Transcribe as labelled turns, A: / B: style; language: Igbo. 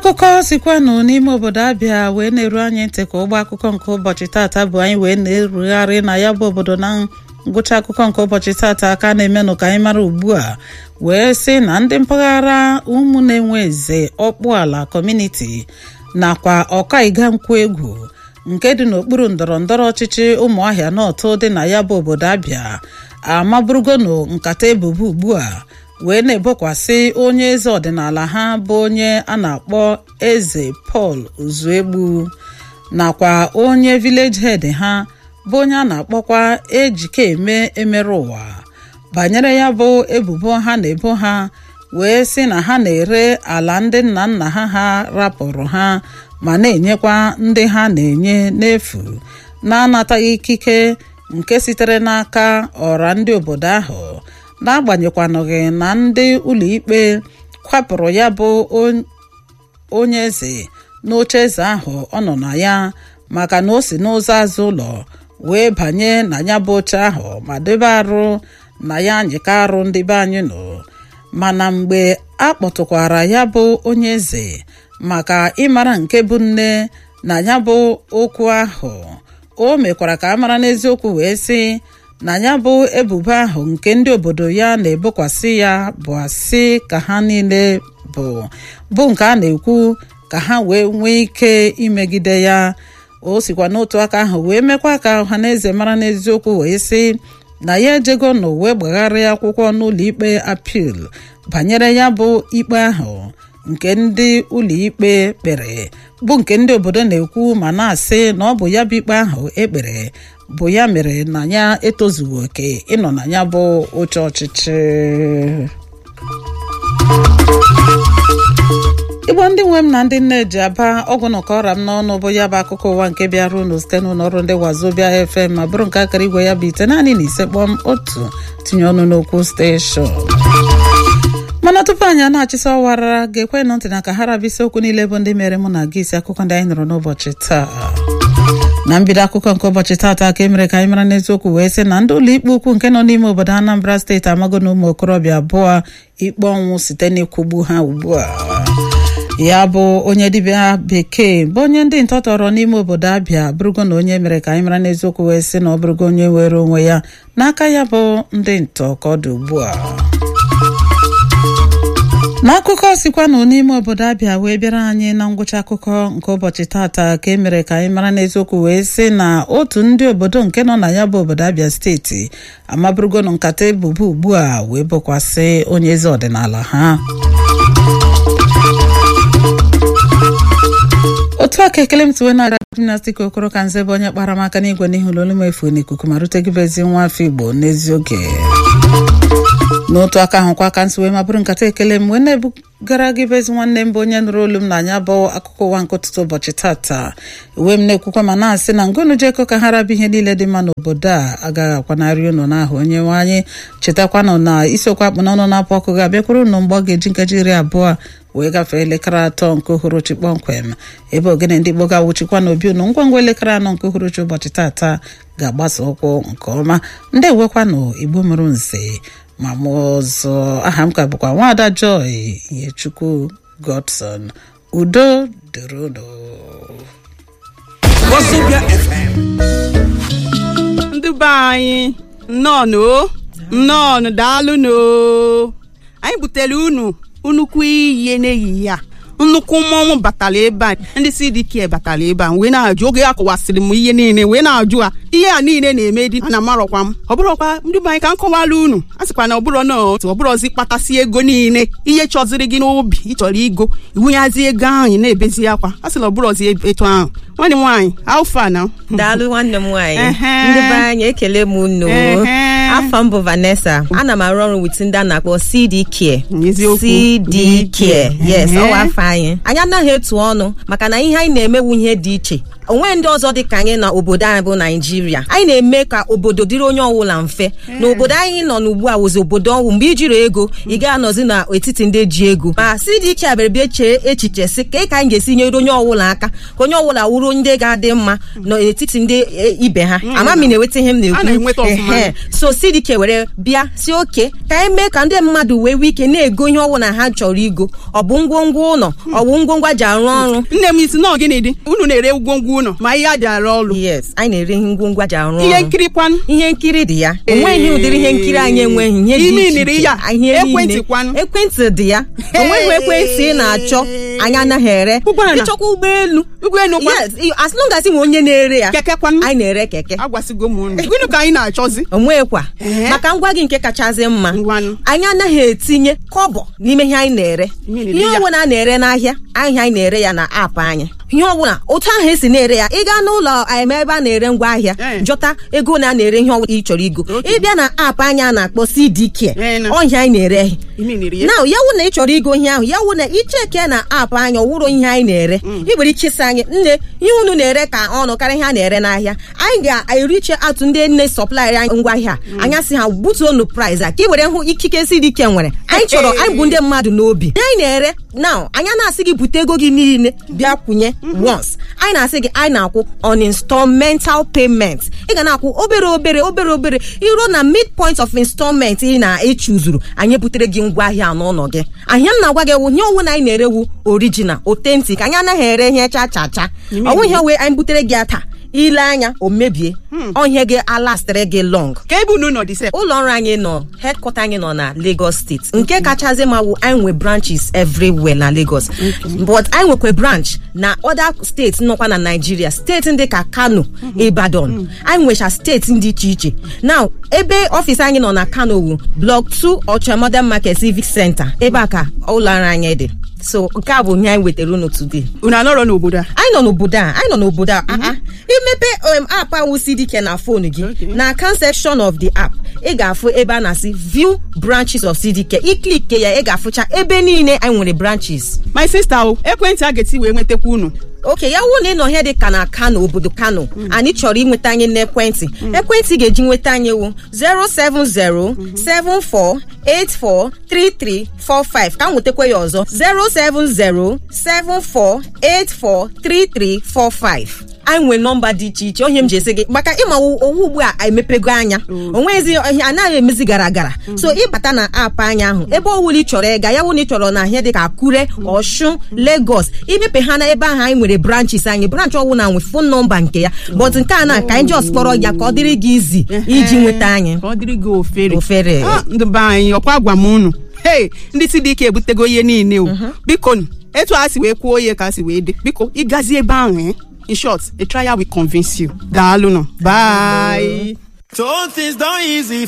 A: akụkọ sikwanụ n'ime obodo abịa wee na-eru anyị ntị ka ụgbọ akụkọ nke ụbọchị tata bụ anyị wee na-erugharị na ya bụ obodo na ngwụcha akụkọ nke ụbọchị tata aka na-emenụ ka anyị mara ugbu a wee sị na ndị mpaghara ụmụ na-enwe eze ọkpụ ala kọmuniti nakwa ọkaiga nkwụ egwu nke dị n'okpuru ndọrọ ndọrọ ọchịchị ụmụahịa nọtụ dị na ya bụ obodo abịa amaburugonu nkata ebubo ugbu a wee na-ebokwasị onye eze ọdịnala ha bụ onye a na-akpọ eze Pọl Uzuegbu nakwa onye village head ha bụ onye a na-akpọkwa ejikeme emerụ ụwa banyere ya bụ ebubo ha na-ebo ha wee sị na ha na-ere ala ndị nna nna ha ha rapụrụ ha ma na-enyekwa ndị ha na-enye n'efu na-anataghị ikike nke sitere n'aka ọra ndị obodo ahụ n'agbanyeghị na ndị ụlọikpe kwapụrụ ya bụ onye eze n'oche eze ahụ ọ nọ na ya maka na o si n'ụzọ azụ ụlọ wee banye na ya bụ oche ahụ ma debe arụ na ya anyịka arụ ndị be anyị nọ mana mgbe a kpọtụkwara ya bụ onye eze maka ịmara nke bụ nne na ya bụ okwu ahụ o mekwara ka a mara n'eziokwu wee sị na ya bụ ebubo ahụ nke ndị obodo ya na-ebokwasị ya bụ asị ka ha niile bụ bụ nke a na-ekwu ka ha wee nwee ike imegide ya o sikwa n'otu aka ahụ wee mekwa ka ọha na eze mara n'eziokwu wee sị na ya ejego na wee gbagharịa akwụkwọ n'ụlọ ikpe apil banyere ya bụ ikpe ahụ nke ndị ụlọikpe kpere bụ nke ndị obodo na-ekwu ma na-asị na ọ bụ ya bụ ikpe ahụ ekpere bụ ya mere na ya etozughị oke ịnọ na ya bụ oche ọchịchị igbo ndị nwe m na ndị nne ji aba ọgwụ na ọra m n'ọnụ bụ ya bụ akụkọ ụwa nke bịara unu site n'ụlọ ọrụ ndị wazobia fm ma bụrụ nke akara igwe ya bụ ite naanị na ise kpọm otu tinye ọnụ n'okwu steshọn mana tupu anyị a na-achịsa ọwara ga-ekwe nụ ntị na ka ha rabịa isiokwu niile bụ ndị mere mụ na gị isi akụkọ ndị anyị nụrụ n'ụbọchị taa na mbido akụkọ nke ụbọchị taata ka e mere ka anyị mara n'eziokwu wee sị na ndị ụlọ ikpe ukwu nke nọ n'ime obodo Anambra steeti amago na ụmụ okorobịa abụọ ikpe ọnwụ site n'ịkwụgbu ha ugbu a ya bụ onye dibịa bekee bụ onye ndị ntọ tọrọ n'ime obodo abịa bụrụgo na onye mere ka anyị mara n'eziokwu wee sị na ọ bụrụgo onye were onwe ya n'aka ya bụ ndị ntọ ka ọ dị ugbu a n'akụkọ sikwanụ n'ime obodo abịa wee bịara anyị na ngwụcha akụkọ nke ụbọchị tata ka e mere ka anyị mara n'eziokwu wee sị na otu ndị obodo nke nọ na ya bụ obodo abịa steeti amaburugonu nkata ebubo ugbu a wee bokwasị onye eze ọdịnala ha otu aka ekele m tiwe na gimnastik okoro ka nze bụ onye kpara m aka n'igwe n'ihu n'olu m efu n'ikuku ma rutegibezi nwa afọ igbo n'ezi oge n'otu aka ahụkwa aka ntị wee ma bụrụ nkata ekele m wee na-ebugara gị bezi nwanne m bụ onye nụrụ olu m n'anya bụ akụkọ ụwa nke ụtụtụ ụbọchị tata uwe m na-ekwukwa ma na-asị na ngonu jeko ka ha rabụ ihe niile dị mma n'obodo a agaghị akwanarị unu n'ahụ onye nwe anyị chetakwanụ na isiokwu akpụ n'ọnụ na-apụ ọkụ ga-abịakwuru unu mgbe ọ ga-eji nkeji iri abụọ wee gafee elekere atọ nke uhuruchi kpọmkwem ebe ogene ndị Igbo ga-awụchikwa n'obi unu ngwa ngwa elekere anọ nke uhuruchi ụbọchị tata ga-agbasa ụkwụ nke ọma ndị ewekwanụ Igbo mụrụ nze ma mụ ọzọ aha m ka bụkwa nwaada Joy Ihechukwu Godson udo dịrị unu
B: ndị be anyị nnọọ nnọọ daalụnụ anyị butere unu nnukwu iyi n'ehihie a nnukwu mmọnwụ batara ebe a ndị CDK batara ebe a wee na-ajụ oge akọwasịrị m ihe niile wee na-ajụ a ihe a niile na-eme dị ana amarọkwa m ọ bụrọkwa ndị be anyị ka m kọwara unu a sịkwa na ọbụrọ na otu ọbụrọzi kpatasị ego niile ihe chọziri gị n'obi ịchọrọ igo iwunyazi ego ahụ ị na-ebezi akwa a sịla ọbụrọzi etu ahụ nwanne m nwaanyị alfa na
C: daalụ nwanne m nwaanyị ndị be anyị ekele m unu afọ m bụ Vanessa ana m arụ ọrụ wit ndị a na-akpọ CDK CDK yes ọwa afọ anyị anyị anaghị etu ọnụ maka na ihe anyị na-emewu ihe dị iche onwe ndị ọzọ dị ka anyị na obodo anyị bụ naijiria anyị na-eme ka obodo dịrị onye ọbụla mfe na obodo anyị nọ n'ugbu a wụzi obodo ọnwụ mgbe ijiri ego ị ga-anọzi n'etiti ndị ji ego ma si dị iche abịara bịa chee echiche si ka ka anyị ga-esi nyere onye ọbụla aka ka onye ọbụla wụrụ ndị ga-adị mma n'etiti ndị e, ibe ha amami na-enweta ihe m
B: A na-enweta
C: na-ekwu
B: ọfụma.
C: Ehe. so sidike were bịa si oke ka anyị mee ka ndị mmadụ wee nwee ike na-ego ihe ọbụla ha chọrọ igo ọ bụ ngwongwo ụlọ ọ bụ ngwongwo ji arụ ọrụ
B: nne m isi nọọ gịnị dị unu na-ere ngwongwo ụnọ ma ihe a ji arụ ọrụ
C: yes anyị na-ere ihe ngwongwo ji arụ
B: ihe
C: ọrụ
B: nkiri kwanụ
C: ihe nkiri dị ya onweghị ụdịrị ihe nkiri anyị enweghị ihe dị
B: Ime
C: iche
B: niri
C: iche
B: ya,
C: ihe
B: ekwentị
C: niile.
B: kwanụ.
C: ekwentị dị ya onweghị ekwentị ị na-achọ anyị anaghị ere
B: Ụgbọala.
C: ịchọkwa ụgbọelu
B: ụgbọelu kwa
C: yes i- as long as ị nwe onye na-ere ya
B: keke kwanụ
C: anyị na-ere keke
B: agwasịgo m unu gịnị ka anyị na-achọzi
C: onwekwa
B: Ehe.
C: maka ngwa gị nke kachasị mma
B: Ngwanụ.
C: anyị anaghị etinye kọbọ n'ime ihe anyị na-ere
B: Ihe
C: ihe
B: ya.
C: ọbụla a na-ere n'ahịa ahịa anyị na-ere ya na aapụ anyị ihe ọbụla otu ahụ esi na-ere ya ị gaa n'ụlọ em, ebe a na-ere ngwa ahịa
B: Eh.
C: jọta ego na a na-ere ihe ọbụla ị chọrọ igo ịbịa na aapụ anyị a na-akpọ CDK
B: Eh, na.
C: ọhịa anyị na-ere
B: ime niri ya
C: na ya wụ na ị chọrọ igo ihe ahụ ya wụ na icheke na aapụ anyị ọwụrụ ihe anyị na-ere ị nwere ike ịsị anyị nne ihe unu na-ere ka ọnụ karịa ihe a na-ere n'ahịa anyị ga-eriche atụ ndị nne sọplaịrị anyị ngwa ahịa anya sị ha butuonu price a ka ị were hụ ikike si dị ike nwere anyị chọrọ anyị bụ ndị mmadụ n'obi ihe anyị na-ere na anya na-asị gị bute ego gị niile bịa kwụnye once anyị na-asị gị anyị na-akwụ on installmental payment ị ga na-akwụ obere obere obere obere iruo na midpoint of installment ị na-echuzuru anyị butere gị ngwa ahịa n'ụlọ gị ahịa m na-agwa gị wụ ihe ọnwụ na anyị na-erewu original authentic anyị anaghị ere ihe cha cha cha ọnwụ ihe wee anyị butere gị taa ile anya o mebie ọhịa gị alastịrị gị long
B: ka ebe unu nọ dị sef
C: ụlọ ọrụ anyị nọ headquarter anyị nọ na Lagos steeti nke kachasị ma wụ anyị nwe branches everywhere na Lagos but anyị nwekwa branch na other steeti nọkwa na Nigeria steeti ndị ka Kano Ibadan anyị nwecha steeti dị iche iche now ebe ọfịs anyị nọ na Kano wu block 2 Ọcha Modern Market Civic Center ebe a ka ụlọ ọrụ anyị dị so nke a bụ ihe anyị wetara unu today
B: unu anọrọ n'obodo a
C: anyị nọ n'obodo a anyị nọ n'obodo a ah, ah. imepe um, app ahụ CDK na fon gị
B: Okay.
C: na account section of the app ị ga-afụ ebe a na-asị view branches of CDK iklik ya ị ga-afụcha ebe niile anyị nwere branches
B: my sister o ekwentị a ga-eti wee nwetakwa unu
C: oke ya wụ na ị nọ ihe dị ka na kano obodo kano anyị chọrọ inweta anyị n'ekwentị ekwentị ga-eji nweta anyị wụ 07074843345 ka m nwetakwa ya ọzọ 07074843345 anyị nwere nọmba dị iche iche onye m ji esi gị maka ịma owu ugbu a emepego anya onwezi ihe anaghị emezi gara gara so ịbata na aapụ anya ahụ ebe ọwụla ị chọrọ ịga ya wụ na ị chọrọ na ihe dị ka akure ọshun lagos imepe ha na ebe ahụ anyị nwere branches anyị branch ọwụla nwe fon nọmba nke ya but nke a na ka anyị just kpọrọ ya ka ọ dịrị gị izi iji nweta anyị
B: ka ọ dịrị gị ofere
C: Ofere.
B: Ah, ndị be anyị ọkwa gwa m unu hei ndị si dị ike ebutego ihe niile o biko nụ, etu a si wee kwuo ihe ka a si wee dị biko ịgazi ebe ahụ eh? in short a trial will convince you daalụ nụ bye
D: So things done easy